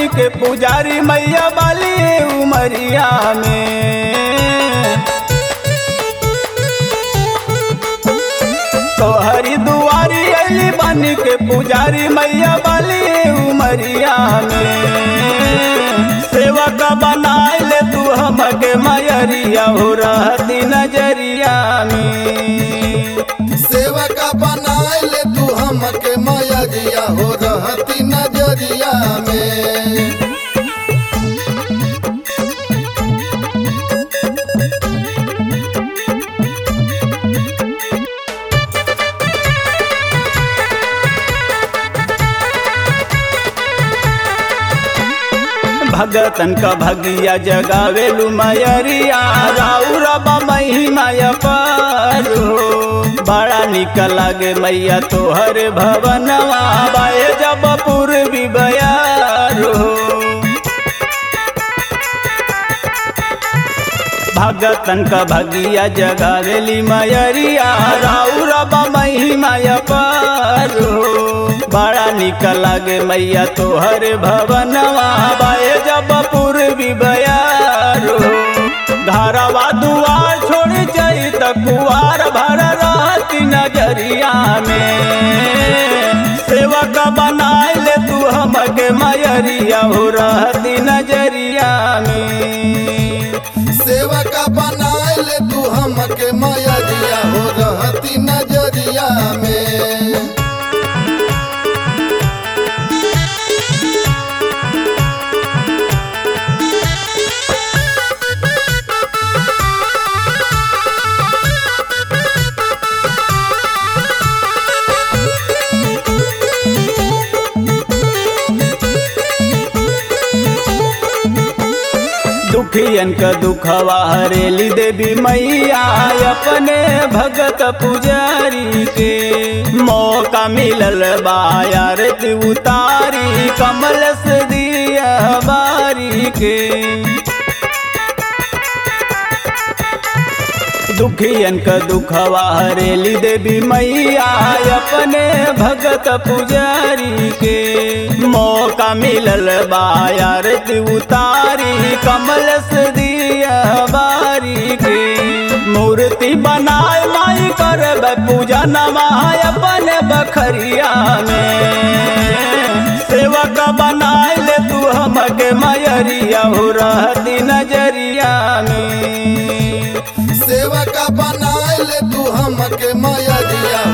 के पुजारी मैया बाली उमरिया में तोहरी दुआरी अली बन के पुजारी मैया बाली उमरिया में सेवक बनाए ले तू हमके मयरिया हो रहती नजरिया में सेवका बनाए ले तू हमके मयरिया हो रहती नजरिया में भगतन का भगिया जगावेलु मयरिया राउर महिमाय पर हो बड़ा निक लागे मैया तोहर भवनवा बाए जब पूर्वी बयार हो भगतन का भगिया जगावेली मयरिया राउर महिमाय पर हो बड़ा निक लागे मैया तोहर भवनवा बाए जब पूर्वी बयार हो घरवा दुआर छोड़ जाई त कुआर भर रहती नजरिया में सेवक बनाए ले तू हमके मयरिया हो रहती नजरिया में सेवका बनाए ले तू हमके मयरिया हो रहती नजरिया में दुखियन का दुखवा हरेली देवी मैया अपने भगत पुजारी के मौका मिलल बायारती उतारी कमल से दिया बारी के दुखियन का दुखवा हरेली देवी मैया अपने भगत पुजारी के मौका मिलल बायारती उतारी कमल से दिया बारी के मूर्ति बनाए माई कर पूजा नमाय अपने बखरिया में सेवक बनाए ले तू हमके मयरिया हो रहती नजरिया में सेवका बनाए ले तू हमके मयरिया